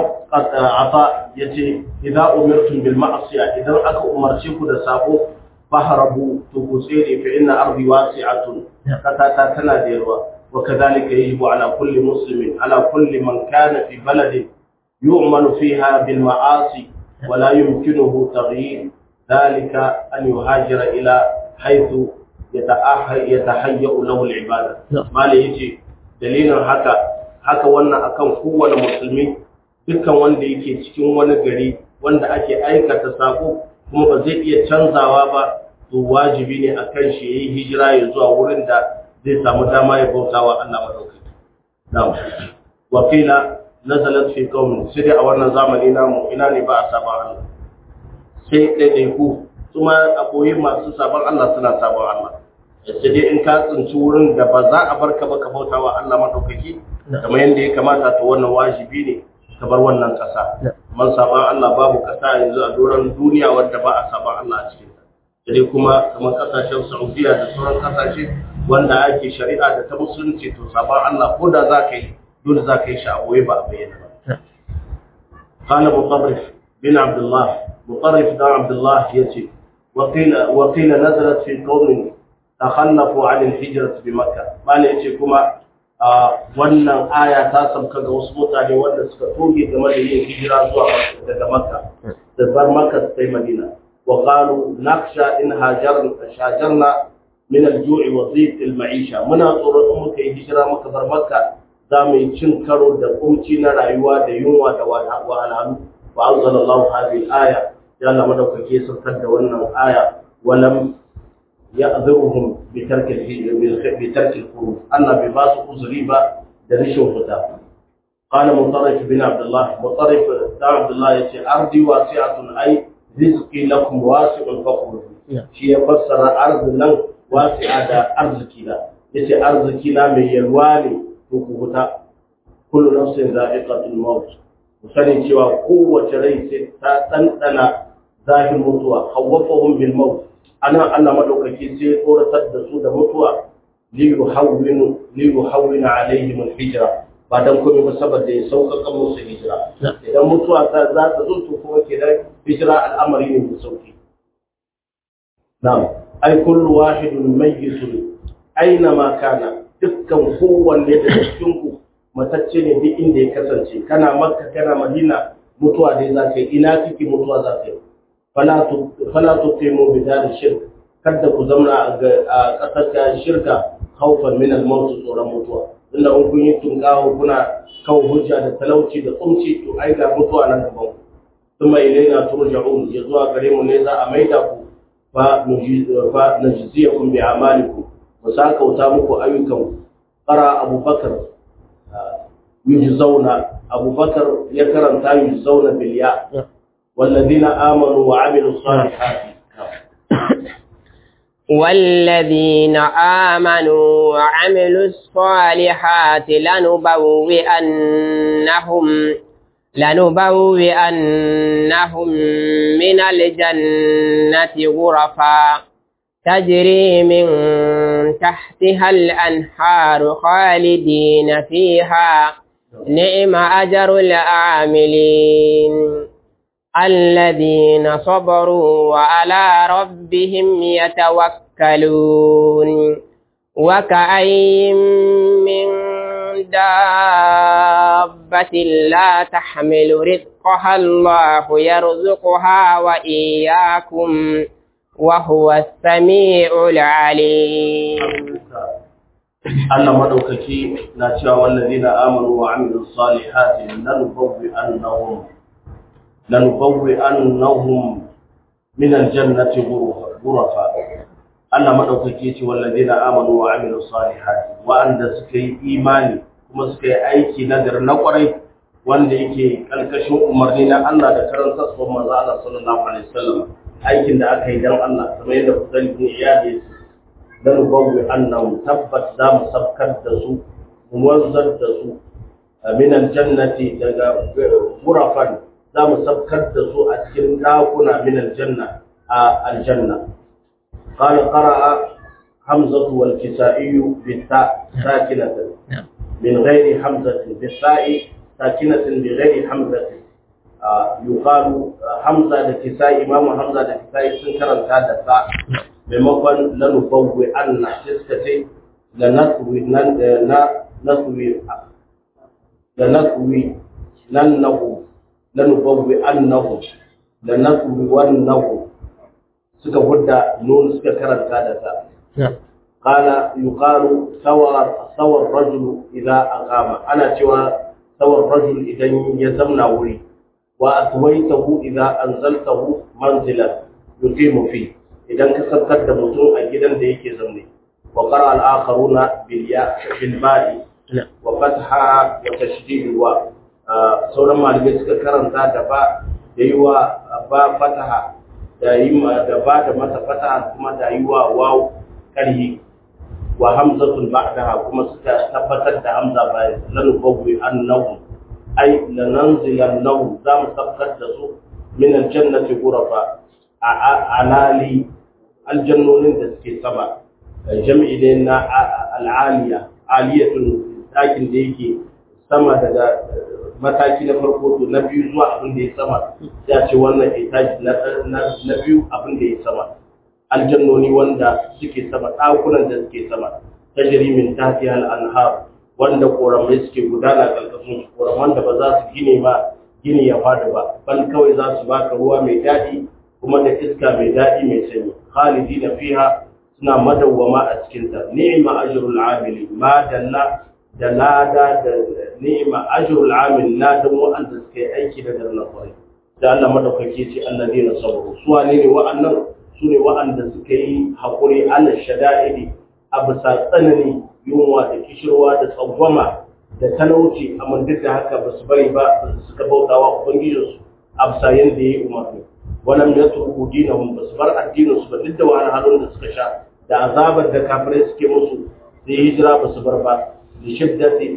ata yace idza umirtum bil ma'siya idan aka umarce ku da sabo fahrabu to ku tsere fa inna ardi wasi'atun kata tana da yarwa wa kadhalika yajibu ala kulli muslimin ala kulli man kana fi baladin yu'malu fiha bil ma'asi wa la yumkinuhu taghyir dhalika an yuhajira ila haythu yatahayya lahu al ibada mali yace dalilin haka haka wannan akan kowane musulmi dukkan wanda yake cikin wani gari wanda ake aikata sako kuma ba zai iya canzawa ba to wajibi ne akan shi yayi hijira ya zuwa wurin da zai samu dama ya bauta wa Allah madaukaki na'am wa qila nazalat fi qaumin sai a wannan zamani namu ina ne ba a saban Allah sai dai ku kuma aboyi masu saban Allah suna saban Allah sai dai in ka tsinci wurin da ba za a barka ba ka bauta wa Allah madaukaki kamar yadda ya kamata to wannan wajibi ne ka bar wannan ƙasa. Man saban Allah babu ƙasa yanzu a doron duniya wadda ba a saban Allah a cikin Sai kuma kamar ƙasashen Saudiya da sauran ƙasashe wanda ake shari'a da ta musulunci to saban Allah ko da za ka yi dole za ka yi shi a boye ba a bayyana ba. Qala Mutarrif bin Abdullah Mutarrif dan Abdullah yace وقيل وقيل نزلت في قوم تخلفوا عن الهجرة بمكة ما yace kuma wannan aya ta sauka ga wasu mutane wanda suka toge game da yin hijira zuwa daga makka da bar makka su kai madina wa qalu nakhsha in hajarna shajarna min al-ju'i wa dhiq al-ma'isha muna tsoron in muka yi hijira muka bar makka za mu yi cin karo da kunci na rayuwa da yunwa da wahalhalu wa anzala Allah hadhihi al-aya ya Allah madaukake saukar da wannan aya walam يأذرهم بترك بترك الخروج أن بباس قزريبا درش فتا قال مطرف بن عبد الله مطرف بن عبد الله يتي أرضي واسعة أي رزقي لكم واسع فخرج شيء فسر أرض لن واسعة أرض كلا يتي أرض كلا من يلواني فكوتا كل نفس ذائقة الموت وسنين شوى قوة ريس تتنتنا ذاهب الموتوى خوفهم بالموت ana Allah madaukaki sai ya tsoratar da su da mutuwa li yuhawwinu li yuhawwina alaihim alhijra ba dan komai ba saboda ya sauƙaƙa musu hijira idan mutuwa ta za ta zo to kuma kenan hijira al'amari ne mai sauki na'am ai kullu wahidun mayyitun aina ma kana dukkan kowanne da cikin ku matacce ne duk inda ya kasance kana makka kana madina mutuwa dai za ka yi ina kike mutuwa za ka yi fala tuqimu bi dar shirk kada ku zamna a kasar ta shirka khawfan min al-maut tsoron mutuwa inda in kun yi tunkawo kuna kawo hujja da talauci da tsumci to ai ga mutuwa nan gaban ku kuma ilaina turja'un ya zuwa gare mu ne za a maida ku fa fa najziyakum bi amalikum wa sakauta muku ayyukan qara abubakar yujzauna abubakar ya karanta yujzauna bil ya والذين آمنوا وعملوا الصالحات والذين آمنوا وعملوا الصالحات لنبوئنهم لنبوئنهم من الجنة غرفا تجري من تحتها الأنهار خالدين فيها نعم أجر العاملين الذين صبروا وعلى ربهم يتوكلون وكأي من دابة لا تحمل رزقها الله يرزقها وإياكم وهو السميع العليم Allah madaukaki na cewa wallazina amanu wa amilus salihati lanubawwi annahum lanubawwi'annahum min aljannati ghurafa Allah madaukake ce wallazina amanu wa amilus salihati wa'anda suka yi imani kuma suka yi aiki nagari na kwarai wanda yake kalkashin umarni na Allah da karanta su manzo Allah sallallahu alaihi wasallam aikin da aka yi dan Allah kamar yadda kusan bin iyadi lanubawwi'annahum tabbat za mu sabkar da su mu wanzar da su min aljannati daga ghurafan za mu sabkar da su a cikin ɗakuna min aljanna a aljanna قال قرأ حمزة والكسائي بالتاء ساكنة من غير حمزة بالتاء ساكنة بغير حمزة آه يقال حمزة لكساء إمام حمزة لكساء سنكرا هذا ساء بمقن لنفوي أن تسكتي لنسوي نسوي لنسوي لنه لنفوي أنه لنسوي ونه suka hudda nun suka karanta da ta qala yuqalu sawar sawar rajulu idza aqama ana cewa sawar rajul idan ya zamna wuri wa aswaytahu idza anzaltahu manzilan yuqimu fi idan ka sabkar da mutum a gidan da yake zaune wa qara al akharuna bil ya bil ba'i wa fatha wa tashdid wa sauran malamai suka karanta da ba da yi wa ba fataha da yi da ba da mata fataha kuma da yi wa waw karhi wa hamzatul ba'daha kuma suka tabbatar da hamza bayan lan qawwi annahu ay lananzilannahu za mu sabkar da su min aljannati ghurafa alali aljannonin da suke sama jami'i ne na al'aliya aliyatun dakin da yake sama daga mataki na farko to na biyu zuwa abin da ya sama sai a ce wannan etaji na biyu abin da ya sama aljannoni wanda suke sama ɗakunan da suke sama tajri min tahtiha al-anhar wanda koramai suke gudana karkashin koraman da ba za su gine ma gini ya fada ba bal kawai za su baka ruwa mai daɗi kuma da iska mai daɗi mai sanyi khalidina fiha suna madawwama a cikin ta ni'ma ajrul amili ma dalla da lada da ni'ma ajrul amil ladan wa'anda suka yi aiki da darna kwarai da Allah madaukake ce alladina sabaru su wane ne wa'annan su ne wa'anda suka yi haƙuri ala shada'idi a bisa tsanani yunwa da kishirwa da tsangwama da talauci amma duk da haka ba su bari ba suka bauta wa ubangijinsu a bisa yadda ya yi umarni walam ya turku dinahum ba su bar addininsu ba duk da wani halin da suka sha da azabar da kafirai suke musu sai hijira ba su bar ba da shiddati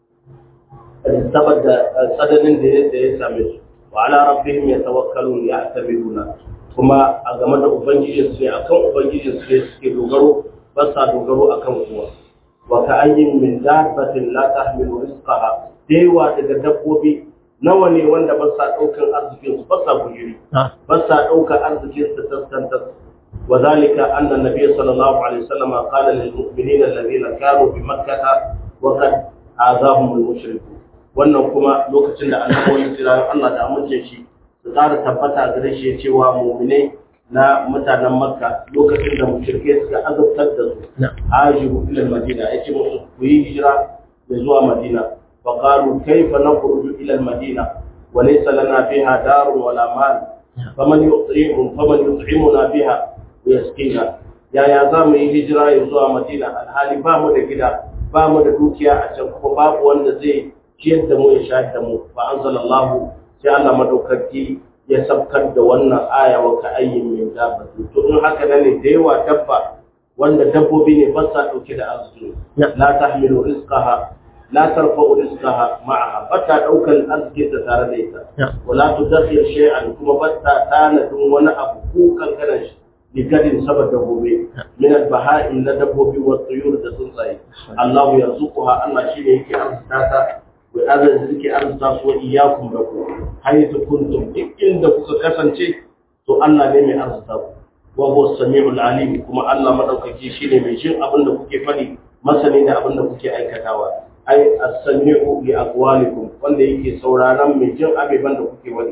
saboda tsananin da ya same su wa ala rabbihim yatawakkalun ya'tabiruna kuma a game da ubangijin su ne akan ubangijin su ne suke dogaro ba sa dogaro akan kowa wa ka ayyin min dabbatin la tahmilu rizqaha dewa daga dabbobi nawa ne wanda ba sa daukan arzikin su ba sa gujiri ba sa daukan arzikin su taskantar wa zalika anna nabiy sallallahu alaihi wasallam qala lil mu'minina alladhina kanu bi makkah wa qad azahum al mushrikun wannan kuma lokacin da annabawan kira Allah da amince shi su ƙara tabbata gare shi cewa mu'minai na mutanen makka lokacin da mushrike suka azabtar da su hajiru ila madina yace musu ku yi hijira da zuwa madina fa qalu kayfa nakhruju ila madina wa laysa lana fiha darun wala mal faman yut'imu faman yut'imuna biha wa yaskina yaya za mu yi hijira ya zuwa madina alhali ba mu da gida ba mu da dukiya a can kuma babu wanda zai ciyar da mu ya shahid da mu fa anzalallahu sai Allah madaukaki ya sabkar da wannan aya wa ka ayyin min dabbatin to in haka ne da yawa dabba wanda dabbobi ne ba sa dauke da arziki la tahmilu rizqaha la tarfa'u rizqaha ma'aha ba ta daukan arziki ta tare da ita wala tudakhir shay'an kuma ba ta tanadin wani abu ko kankanan shi ligadin saboda gobe min al-baha'im na dabbobi wa tuyur da tsuntsaye Allah yarzuquha Allah shine yake arzuta ta wa azan suke arzuta su wa iyyakum da ku haythu kuntum duk inda kuka kasance to Allah ne mai arzuta ku wa huwa samiul alim kuma Allah madaukaki shine mai jin abin da kuke fadi masani da abin da kuke aikatawa ai as-sami'u li aqwalikum wanda yake sauraron mai jin abeban da kuke wani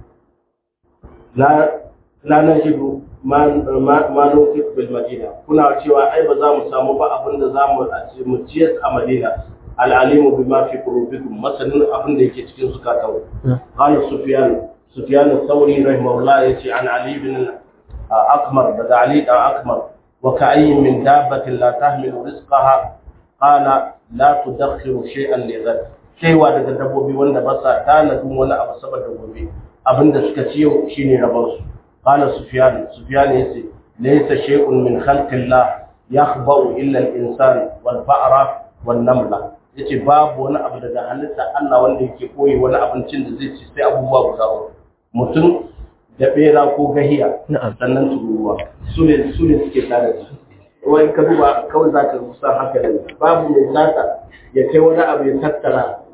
la la najidu ma ma nufik bil madina kuna cewa ai ba za mu samu ba abin da za mu mu ciyar a madina al'alimu bima fi qulubikum masanin abin da yake cikin zukatan qala sufyan sufyan al-thawri rahimahullah yace an ali ibn akmar da ali da akmar wa ka'ayyin min dabbatin la tahmilu rizqaha qala la tudakhiru shay'an li ghad kaiwa daga dabbobi wanda ba sa tanadin wani abu saboda gobe abinda suka ciyo shine rabar su qala sufyan sufyan yace laysa shay'un min khalqillah yakhba'u illa al-insan wal ba'ra wan namla yace babu wani abu daga halitta Allah wanda yake koyi wani abincin da zai ci sai abubuwa guda uku mutum da bera ko gahiya sannan turuwa su ne su ne suke tare da wai ka duba kawai za ka kusa haka da babu mai sata ya kai wani abu ya tattara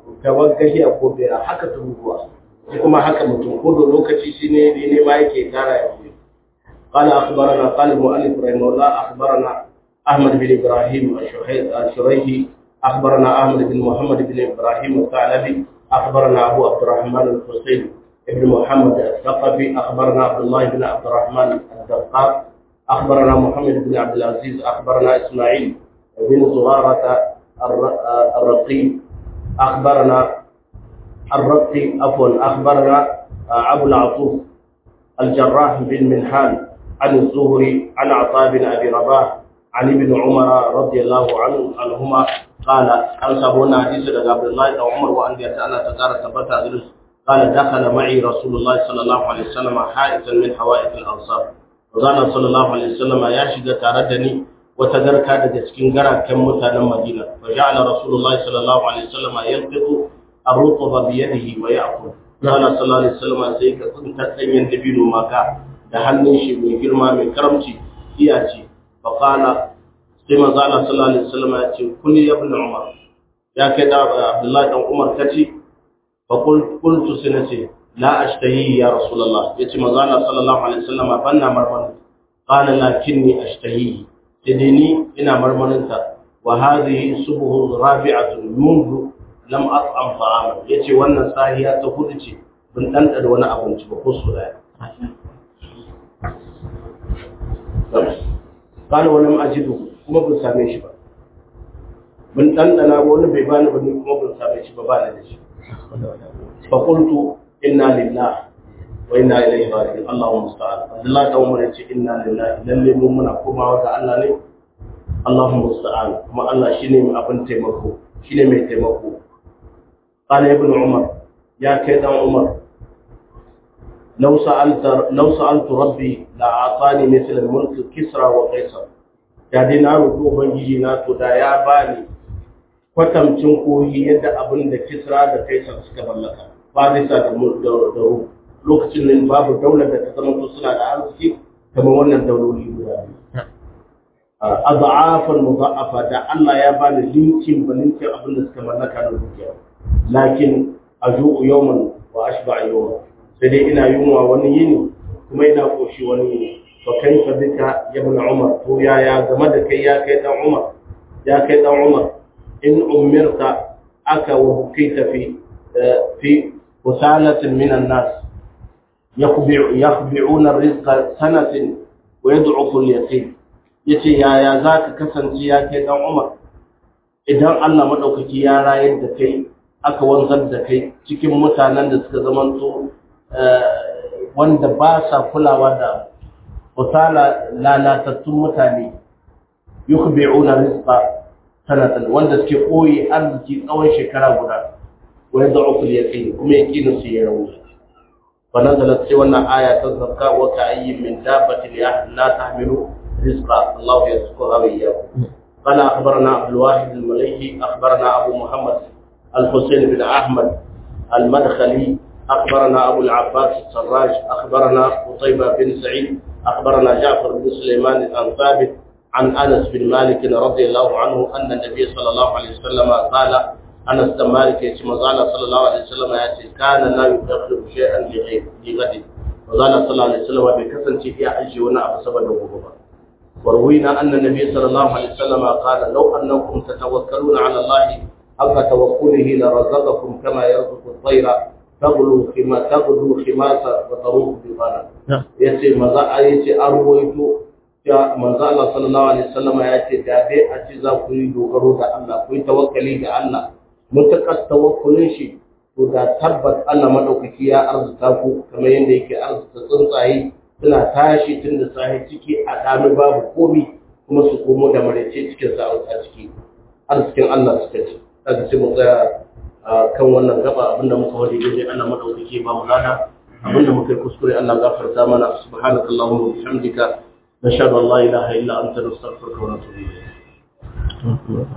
gaban gahiya ko bera haka tururuwa shi kuma haka mutum ko da lokaci shi ne ne ma yake tara ya fi قال أخبرنا قال المؤلف رحمه الله أخبرنا أحمد بن إبراهيم الشريحي أخبرنا أحمد بن محمد بن إبراهيم الثعلبي أخبرنا أبو عبد الرحمن الحسين بن محمد الثقفي أخبرنا عبد الله بن عبد الرحمن الدقاق أخبرنا محمد بن عبد العزيز أخبرنا إسماعيل بن زرارة الرقي أخبرنا الرقي عفوا أخبرنا أبو العطوف الجراح بن منحان عن الزهري عن عطاء بن أبي رباح عن ابن عمر رضي الله عنه عنهما قال أن سبونا حديث عبد الله بن عمر وأن يتألى تقارى ثبت قال دخل معي رسول الله صلى الله عليه وسلم حائطا من حوائط الأنصار وقال صلى الله عليه وسلم يا شيخ تردني وتدرك هذا cikin garaken mutanen Madina فجعل رسول الله صلى الله عليه وسلم يلقط الرطب بيده ويأكل قال صلى الله عليه وسلم sai ka tsinta danyen dabino maka da hannun shi mai girma mai karamci iya ce fa qala sai manzo Allah sallallahu alaihi wasallam ya ce kulli ibn Umar ya kai da Abdullahi dan Umar kace فقلت سنتي لا أشتهي يا رسول الله يتي مزانا صلى الله عليه وسلم بنا مرمن قال لكني أشتهي تديني إنا مرمن وهذه سبه رابعة منذ لم أطعم طعاما يتي وانا ساهية تهدتي من أنت وانا أبنت بخص لا قال ولم أجده kuma bin same shi ba bin ɗanɗana wani bai bani ba ni kuma bin same shi ba ba da shi فقلت إنا لله وإنا إليه راجعون اللهم المستعان عبد الله بن عمر يقول إنا لله lalle mu muna komawa ga Allah ne Allahumma musta'an kuma Allah shine mai abin taimako shine mai taimako qala ibn umar ya kai dan umar law sa'alta law sa'altu rabbi la atani mithla al-mulk kisra wa qaisar ya dai na roƙi ubangiji na to da ya bani kwatamcin koyi yadda abin da kisra da kaisar suka mallaka farisa da ru lokacin nan babu daular da ta zama to suna da arziki kamar wannan dauloli guda a za'afan muza'afa da Allah ya bani linkin ba linkin abin da suka mallaka na dukiya lakin a zu'u yawman wa ashba yawman sai dai ina yunwa wani yini kuma ina koshi wani yini fa kaifa bika ya ibn umar to yaya game da kai ya kai dan umar ya kai dan umar in umirta aka wa bukaita fi fi wasalatin min an-nas yakhbi'una ar-rizqa sanatin wa yad'ufu al-yaqin yace yaya zaka kasance ya kai dan Umar idan Allah madaukaki ya rayar da kai aka wanzar da kai cikin mutanen da suka zamanto wanda ba sa kulawa da wasala lalatattun mutane yukhbi'una rizqa sanatan wanda suke koyi arziki tsawon shekara guda wa yad'u fil yaqin kuma yaqinu su ya rawu fa nazalat sai wannan aya ta zakka wa ka ayyin min dabbatin la tahmilu rizqa Allah yarzuquha wa iyyakum قال أخبرنا عبد الواحد المليحي أخبرنا أبو محمد الحسين بن أحمد المدخلي أخبرنا أبو العباس السراج أخبرنا قطيبة بن سعيد أخبرنا جعفر بن سليمان عن ثابت عن أنس بن مالك رضي الله عنه أن النبي صلى الله عليه وسلم قال أنس بن مالك يتم قال صلى الله عليه وسلم يأتي كان لا يدخل شيئا لغير لغد وقال صلى الله عليه وسلم بكثن في أجي ونعب سبب وغبا وروينا أن النبي صلى الله عليه وسلم قال لو أنكم تتوكلون على الله حق توكله لرزقكم كما يرزق الطير تغلو خما تغلو خماسا وتروح بطانا يتي مزا يتي أرويتو ya manzo Allah sallallahu alaihi wasallam ya ce da dai a ci za ku yi dogaro da Allah ku yi tawakkali ga Allah mutakar tawakkulin shi to da tabbat Allah madaukaki ya arzuta ku kamar yadda yake arzuta tsuntsaye suna tashi tun da sahi ciki a dami babu komi kuma su komo da maraice cikin sa a ciki arzikin Allah suka ci kaga sai mu tsaya kan wannan gaba abinda muka wadi dai Allah madaukaki ba mu lada abinda muka yi kuskure Allah gafarta mana subhanakallahumma wa bihamdika نشهد ان لا اله الا انت نستغفرك ونتوب اليك